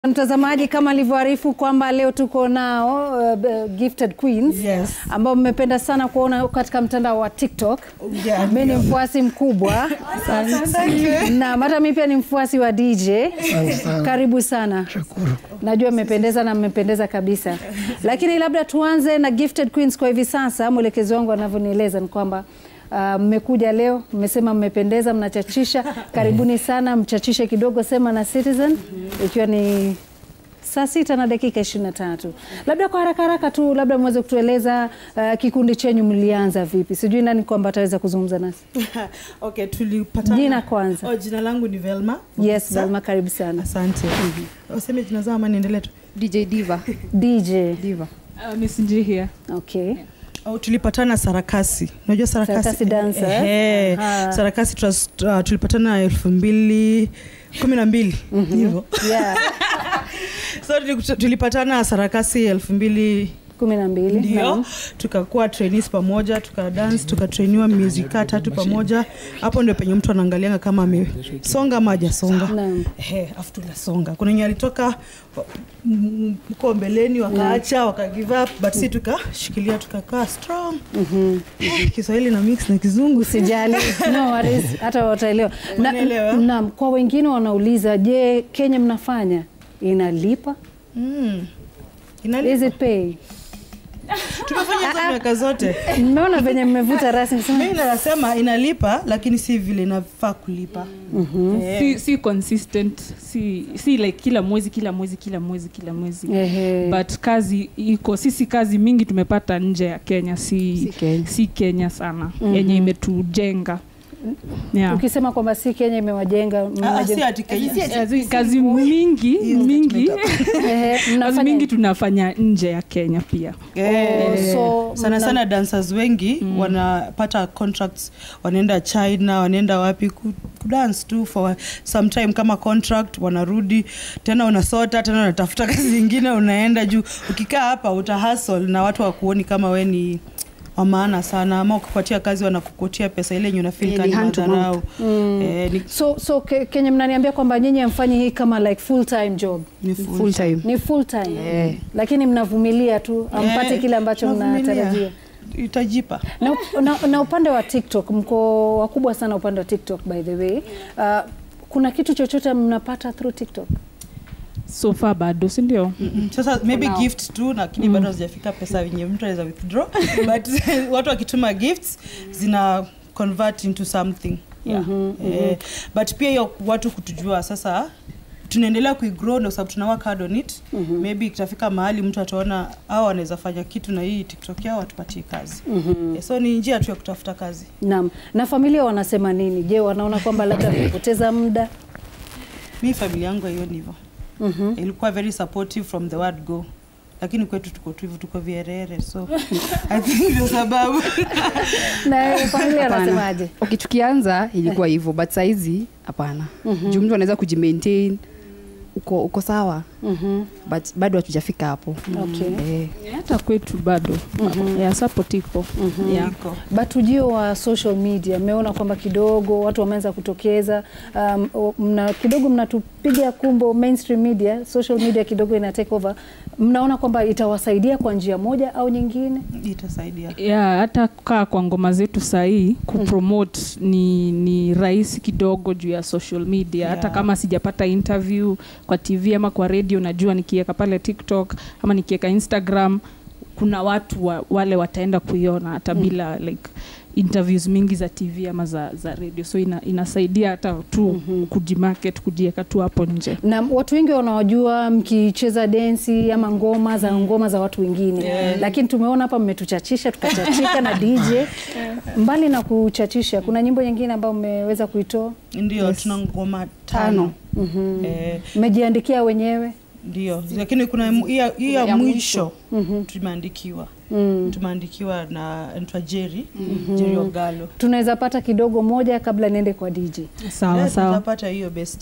Mtazamaji, kama alivyoarifu kwamba leo tuko nao uh, gifted queens Yes. ambao mmependa sana kuona katika mtandao wa TikTok. Yeah, Mimi ni mfuasi mkubwa na hata mimi pia ni mfuasi wa DJ. Karibu sana. Najua mmependeza na mmependeza kabisa, lakini labda tuanze na gifted queens kwa hivi sasa. Mwelekezi wangu anavyonieleza ni kwamba uh, mmekuja leo, mmesema mmependeza, mnachachisha. Karibuni sana, mchachishe kidogo, sema na Citizen, ikiwa ni saa sita na dakika ishirini na tatu. Labda kwa haraka haraka tu, labda mweze kutueleza uh, kikundi chenyu mlianza vipi? Sijui nani kwamba ataweza kuzungumza nasi. okay, tulipatana. Jina kwanza. Oh, jina langu ni Velma. Yes, Sa- Velma, karibu sana. Asante. Waseme jina zao ama niendelee tu. DJ Diva. DJ. Diva. Uh, Miss Nji here. Okay. Oh, tulipatana Sarakasi. Unajua Sarakasi? Sarakasi dancer, eh? Eh, Aha. Sarakasi tulas- uh, tulipatana elfu mbili kumi na mbili hivyo. Yeah. So tuli- tulipatana Sarakasi elfu mbili kumi na mbili. ndio Naam. tukakuwa trainees pamoja tukadance tukatrainiwa miezi kaa tatu pamoja hapo ndio penye mtu anaangalianga kama amesonga ama hajasonga Naam. Ehe, afu tunasonga kuna wenye alitoka mm, mko mbeleni wakaacha waka give up but si tukashikilia tukakaa strong Eh, kiswahili na mix na kizungu Usijali, no worries, hata wataelewa. Na- Wanaelewa. Naam, kwa wengine wanauliza, je, Kenya mnafanya inalipa? mm. Inali- Is it pay? tumefanya hizo miaka zote Mmeona venye mmevuta rasmi sema mimi nasema inalipa lakini si vile inafaa kulipa Eh, Si, si consistent si, si like kila mwezi kila mwezi kila mwezi kila mwezi Ehe. but kazi iko sisi kazi mingi tumepata nje ya kenya si, Si Kenya. si kenya sana yenye imetujenga yeah. ukisema kwamba si Kenya imewajenga ah, si mmewajenga- ati Kenya. Kazi- kazi mingi mingi Ehe, kazi mnafanya- mingi tunafanya nje ya kenya pia Eh, so sana mna- sana dancers wengi wanapata contracts wanaenda china wanaenda wapi ku- kudance tu for some time kama contract wanarudi tena unasota tena unatafuta kazi ingine unaenda juu ukikaa hapa uta hustle na watu wakuoni kama we ni wa maana sana ama ukipatia kazi wanakukotia pesa ile yenye unafeel Yeah, kama ni ni hand to madharau eh, ni, so so ke, Kenya mnaniambia kwamba nyinyi hamfanyi hii kama like full time job ni full Full time. ni full time Eh. lakini mnavumilia tu ampate Eh, kile ambacho tunavumilia. mnatarajia itajipa na, na, na upande wa TikTok mko wakubwa sana upande wa TikTok by the way. Uh, kuna kitu chochote mnapata through TikTok? so far bado sindio Mm, sasa maybe now. gift tu lakini bado hazijafika pesa wenye mtu anaweza withdraw but watu wakituma gifts zina convert into something yeah. eh, but pia hiyo watu kutujua sasa tunaendelea kuigrow ndio sababu tuna work hard on it maybe itafika mahali mtu ataona au anaweza fanya kitu na hii tiktok yao watupatie kazi eh, so ni njia tu ya kutafuta kazi Naam. Na familia wanasema nini? Je, wanaona kwamba labda mmepoteza muda? mi familia yangu haioni hivyo Mhm. ilikuwa very supportive from the word go lakini kwetu tuko tu hivyo tuko vierere so i think ndio sababu Na familia Hapana. wanasemaje? Okay, tukianza ilikuwa hivyo but saizi hapana. Juu mtu anaweza kujimaintain uko uko sawa Mhm. but bado hatujafika hapo. Okay. Eh. hata kwetu bado yeah, support iko yeah. iko But ujio wa social media mmeona kwamba kidogo watu wameanza kutokeza um, o- mna, kidogo mnatupiga kumbo mainstream media, social media kidogo ina take over. Mnaona kwamba itawasaidia kwa njia moja au nyingine? itasaidia yeah, hata kaa kwa ngoma zetu sahii kupromote ni, ni rahisi kidogo juu ya social media hata Yeah. kama sijapata interview kwa tv ama kwa radio najua nikiweka pale tiktok ama nikiweka instagram kuna watu wa, wale wataenda kuiona hata bila like interviews mingi za tv ama za, za radio so ina, inasaidia hata tu mm-hmm. kujimarket kujiweka tu hapo nje na watu wengi wanawajua mkicheza densi ama ngoma za ngoma za watu wengine yeah. Lakini tumeona hapa mmetuchachisha tukachachika na DJ. Mbali na kuchachisha, kuna nyimbo nyingine ambayo mmeweza kuitoa, ndio tuna ngoma tano eh, mmejiandikia wenyewe? ndio lakini kuna mu- hii ya- hii ya ya mwisho tumeandikiwa tumeandikiwa na ntwa jeri jeri ogalo Tunaweza pata kidogo moja kabla niende kwa DJ. sawa Eh, sawa tutapata hiyo best